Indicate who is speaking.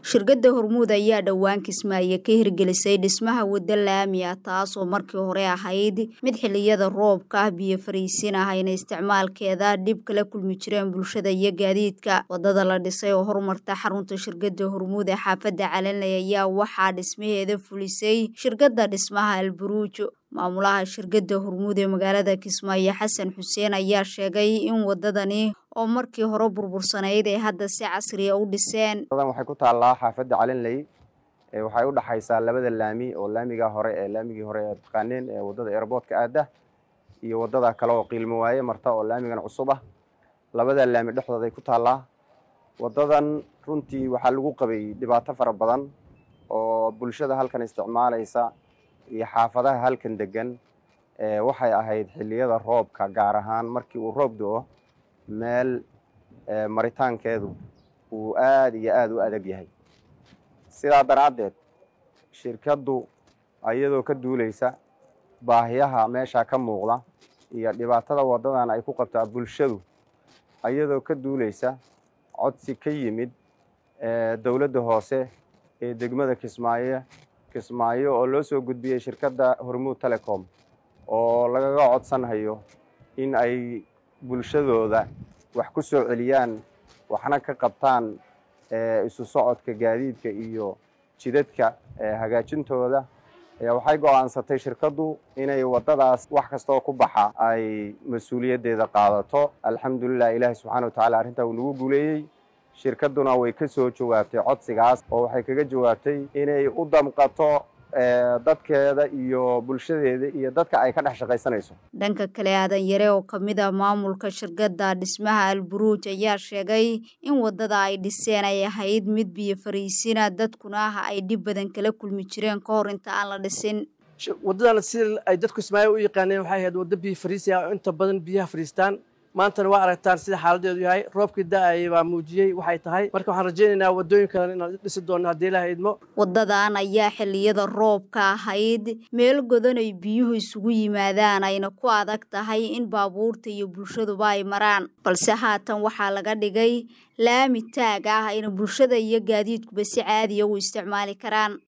Speaker 1: shirkadda hormuud ayaa dhowaan kismaayo ka hirgelisay dhismaha waddo laami ah taasoo markii hore ahayd mid xiliyada roobka ah biyo fariisin ah ayna isticmaalkeeda dhib kala kulmi jireen bulshada iyo gaadiidka waddada la dhisay oo horumarta xarunta shirkadda hormuud ee xaafadda calanley ayaa waxaa dhismaheeda fulisay shirkadda dhismaha alburuujo maamulaha shirkadda hormuud ee magaalada kismaayo xasan xuseen ayaa sheegay in waddadani oo markii hore burbursanayd ay hadda si casriya u dhiseen
Speaker 2: waxay ku taallaa xaafadda calinley waxay u dhaxaysaa labada laami oo laamiga hore ee laamigii hore ee taqaaneen ee waddada airboortka aada iyo waddada kale oo qiilmo waaye marta oo laamigan cusub ah labada laami dhexdooday ku taallaa waddadan runtii waxaa lagu qabay dhibaato fara badan oo bulshada halkan isticmaalaysa iyo xaafadaha halkan degan waxay ahayd xilliyada roobka gaar ahaan markii uu roob do-o meel maritaankeedu uu aada iyo aada u adag yahay sidaa daraaddeed shirkaddu iyadoo ka duulaysa baahiyaha meeshaa ka muuqda iyo dhibaatada waddadan ay ku qabtaa bulshadu iyadoo ka duulaysa codsi ka yimid dowladda hoose ee degmada kismaayo kismaayo oo loo soo gudbiyey shirkadda hormuud telecom oo lagaga codsanhayo in ay bulshadooda wax ku soo celiyaan waxna ka qabtaan isu socodka gaadiidka iyo jidadka hagaajintooda waxay go-aansatay shirkaddu inay waddadaas wax kastoo ku baxa ay mas-uuliyaddeeda qaadato alxamdulilah ilaahi subxana wa tacala arrintaa uu nagu guuleeyey shirkadduna way ka soo jawaabtay codsigaas oo waxay kaga jawaabtay inay u damqato dadkeeda iyo bulshadeeda iyo dadka ay ka dhex shaqaysanayso
Speaker 1: dhanka kale aadan yare oo ka mid ah maamulka shirkadda dhismaha alburuuj ayaa sheegay in waddada ay dhiseen ay ahayd mid biyo fariisina dadkuna ah ay dhib badan kala kulmi jireen ka hor inta aan la dhisin
Speaker 3: waddadan sida ay dadku ismaayo u yaqaaneen waxay ahayd waddo biyo fariisi ah oo inta badan biyaha fariistaan maantana waa aragtaan sida xaaladeedu yahay roobkii da-ayay baa muujiyey waxay tahay marka waxaan rajaynaynaa waddooyin kalen inaan dhisi doonno haddii ilaha idmo
Speaker 1: waddadan ayaa xilliyada roobka ahayd meel godan ay biyuhu isugu yimaadaan ayna ku adag tahay in baabuurta iyo bulshaduba ay maraan balse haatan waxaa laga dhigay laami taag ah ayna bulshada iyo gaadiidkuba si caadiya u isticmaali karaan